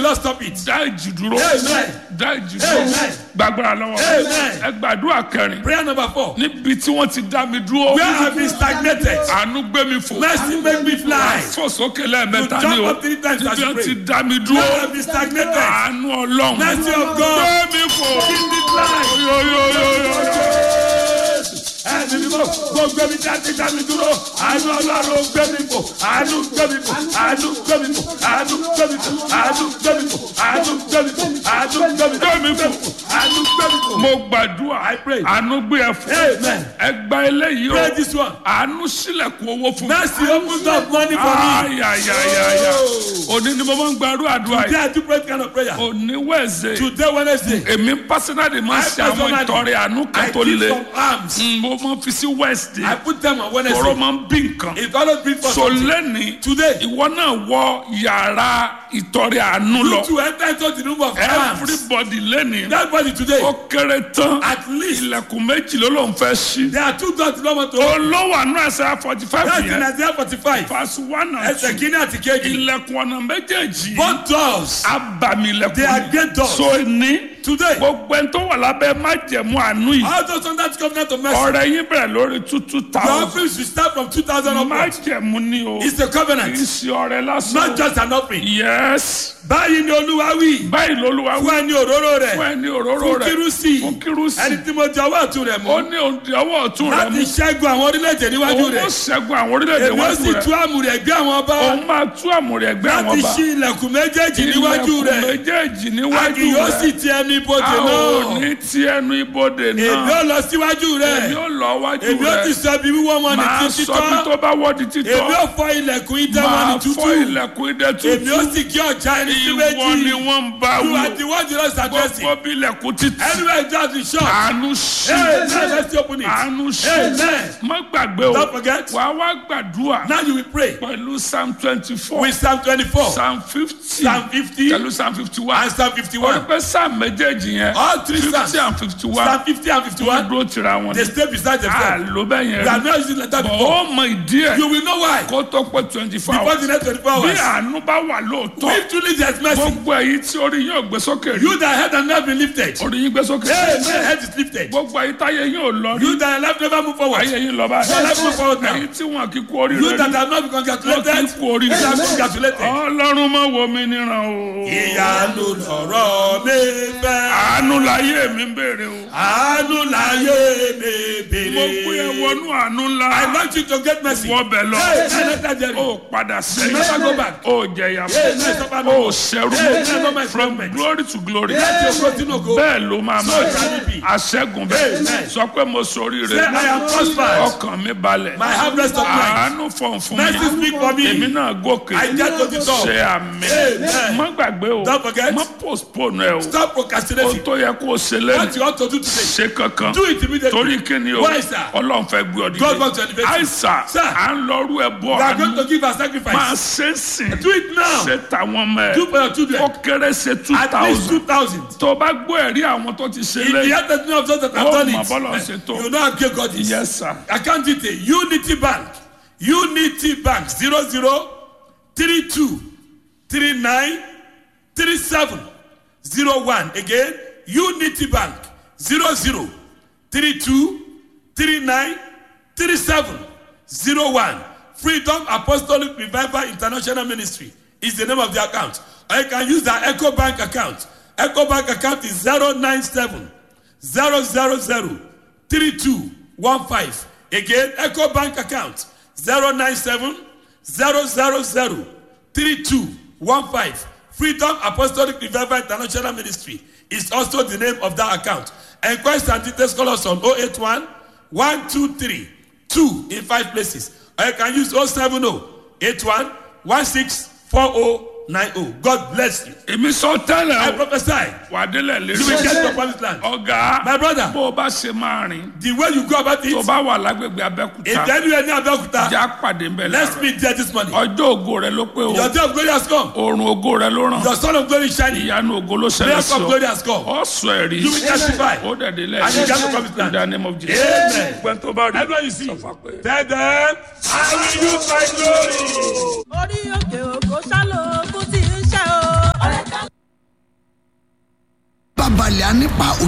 not stop it. dá ìjì dúró Amen. dá ìjì dúró Amen. gbàgbára lọ́wọ́ Amen. ẹ gbàdúrà kẹrin Prayer number four. níbi tí wọ́n ti dá mi dúró Where have been stagnated? àánú gbé mi fò Mercy make me fly. fò sókè lẹ́ẹ̀mẹ́ta You ni jump o up three times as níbi you wọ́n pray. ti dá mi Where dúró have been stagnated? àánú ọlọ́run Mercy of gbé God. mi fò Give me fly. yóyóyóyó. ẹni mímọ́ gbogbo mi jáde jáde dúró àánú ọlọ́run gbé mi bò àánú gbé mi bò àánú gbé mi bò àánú gbé mi bò àánú gbé mi bò àánú gbé mi bò àánú gbé mi bò Gbé mi bò. àánú gbé mi bò. mo gbàdúrà I pray. àánú gbé ẹ fò Amen. ẹ gba eléyìí o Pray this one. àánú sílẹ̀kùn owó fún mi. Mercy opens up money for me. ayayayaya òní ni mo máa ń gbàdúrà àdúrà Today yìí I do pray kind of prayer. òní wẹ̀ẹ̀sẹ̀ Today Wednesday. èmi pásínàdì máa ń I ṣe àwọn personally- ìtọrẹ àánú kan I tó give le some arms. Mm, mo máa ń fi sí I wẹ́ẹ̀sì put them on tọrọ Wednesday. máa ń bí nǹkan It always brings for so something. lẹ́ni Today. ìwọ náà wọ yàrá ìtọrẹ àánú lọ You to enter into the room of arms. everybody lẹ́ni That body today. ó kéré tán At least ilẹ̀kùn méjì ló ló ń fẹ́ ṣí there are two doors no want to open. olówó àánú ẹsẹ̀ forty five That's in yẹn Isaiah forty-five. verse one and Ẹsẹ̀ two kínní àti kejì. ilẹ̀kùn ọ̀nà méjèèjì Both doors. abàmì They are ilẹ̀kùn great doors. so ní Today. gbogbo ẹni tó wà lábẹ́ májẹ̀mú àánú yìí All those under the covenant of mercy. ọ̀rẹ́ yín bẹ̀rẹ̀ lórí two two Your thousand offering should start from two thousand upwards. májẹ̀mú ni o It's a kì í covenant. ṣe ọ̀rẹ́ Not lásán just an offering. yes Báyìí ni Olúwa wí. báyìí lolúwa wí Fún ẹni òróró fún rẹ̀. ẹni òróró Fún rẹ̀ kírúsì. fún kírúsì Ẹni tí mo jẹ ọwọ́ ọ̀tún rẹ̀ ó mú. ní òǹdí ọwọ́ ọ̀tún rẹ̀ Láti mú ṣẹ́gun àwọn orílẹ̀-èdè níwájú òun ó rẹ̀. ṣẹ́gun àwọn orílẹ̀-èdè Èmi ó wájú sì rẹ̀ tú àmùrè ẹgbẹ́ àwọn ọba. òun máa tú àmúrẹ̀ ẹgbẹ́ àwọn Láti ọba ṣí ilẹ̀kùn méjèèjì níwájú ilẹ̀kùn rẹ̀. méjèèjì A níwájú kì yóò sì rẹ̀ ti ẹnu ibodè a ò náà. ní ti ẹnu ibodè Èmi náà ó lọ síwájú èmi rẹ̀. ó lọ wájú Èmi ó ti rẹ̀ sọ ibi wíwọ́ wọn ní máa títí sọ bí tán. tó bá wọ́ di títọ́ Èmi ó fọ ilẹ̀kùn idẹ wọn ní máa tútù. fọ́ ilẹ̀kùn idẹ Èmi ó tútù sì kí ọjà ẹni sí ìwọ ni méjì. wọ́n ń bá You wò are the one the Lord is addressing. gbogbo bí ilẹ̀kùn títì Anywhere just the shop. àánú ṣe Amen. Let's open it. àánú ṣe Amen. má gbàgbé o Don't forget. wàá wá gbàdúrà Now you will pray pẹ̀lú psalm twenty four with Psalm twenty-four, psalm fifty Psalm fifty, pẹ̀lú psalm fifty one and Psalm wọ́n fifty-one. pẹ́ psalm méjèèjì yẹn All three fifty Psalms. and fifty one Psalm fifty and wọ́n fifty-one. dúró tira wọn They stay beside themselves. àló bẹ́ẹ̀ yẹn You are rí not using like that bọ̀ before. ó mọ ìdí ẹ̀ You will know why. kó tó pé twenty four Before hours the next twenty-four bí hours. àánú bá wà lóòótọ́ If truly there is mercy, gbogbo èyí tí orí yín ò gbé sókè rí you that head and never been lifted. orí yín gbé sókè Amen. Head is lifted. gbogbo èyí táyé yín ò lọ rí You that life never move forward. ayé yín lọ Your life move forward báyìí now. èyí tí wọn kì í kú orí You rẹ that rí have not been wọn kì í congratulated. kú orí You rẹ are congratulated. ọlọ́run má wo mi níran o Ìyanu lọ̀rọ̀ mi fẹ́. àánú láyé mi ń béèrè o Àánú láyé mi mo pé ẹ bèrè. wọnú àánú ńlá I want you to get mercy. wọ́n bẹ̀ lọ Hey, hey, let that journey. ó padà Never go sẹ́yìn back. ó jẹ̀yà Hey, hey, suffer no ó more. ṣẹ́rú Hey, hey, no more from improvement. glory to glory Láti ògo sínú ògo. bẹ́ẹ̀ ló máa So máa shall it be. aṣẹ́gun bẹ́ẹ̀ Amen. sọ pé mo sori Say, rẹ̀ I am prospered. ọkàn mi balẹ̀ My harvest of mind. àánú fọ̀n fún Mercy mi speak for èmi me. náà gòkè I get to the top. ṣe àmì Amen. má gbàgbé o Don't forget. má postpone ẹ o Stop ohun procrastinating. tó yẹ kó o ṣe What lẹ́nu you ought to do today. ṣe kankan Do it immediately. torí kíni o Why, sir? ọlọ́run fẹ́ gbé ọ God wants to dìde elevate you. àìsà Sir. à ń lọ́rú ẹ bọ́ We are going àánú to give a máa sacrifice. ṣe é sìn Do it now. ṣe tàwọn ọmọ Do ẹ for your children. ó kéré ṣe two At least thousand two thousand. tó o bá gbọ́ ẹ̀rí àwọn tó ti ṣe In the lẹ́yìn heart of those that have ó done mọ̀ bọ́lọ̀ ṣe it, tó you know how great God is. yes sir Account detail Unity Bank Unity Bank zero zero three two three nine three seven zero one again Unity Bank zero zero three two three nine three seven zero one Freedom Apostolic Revival International Ministry is the name of the account or you can use the Echo Bank account Echo Bank account is zero nine seven zero zero zero three two one five again eco bank account zero nine seven zero zero zero three two one five freedom apostolic revival international ministry is also the name of that account enquest and details call us on oh eight one one two three two in five places or you can use oh seven oh eight one one six four oh nine oh god bless you èmi sọ i tẹ́lẹ̀ o prophesy wà á délẹ̀ you will lérí get your promised land ọ̀gá my brother bó o bá ṣe máa rìn the way you go about tó o it bá wà lágbègbè abẹ́kúta ìdẹ́nu ẹni abẹ́òkúta já pàdé ń bẹ̀ let's láàárọ̀ meet there this morning ọjọ́ ògo rẹ ló pé o your day of glory has come oòrùn ògo rẹ ló ràn your son of glory is shining ìyanu ògo ló ṣẹlẹ̀ miracle sí of ọ glory has come ọ sọ ẹ̀rí you will testify ó dẹ̀dẹ̀ lẹ̀ And you get the promised land. in the name of Jesus. Amen. gbẹ́n tó bá rí everyone you see sọ fún wa pé. tell them i will use my glory. orí òkè òkò ṣálò fún ti ń ṣe o. ọ̀rẹ́ ká balẹ̀ á nípa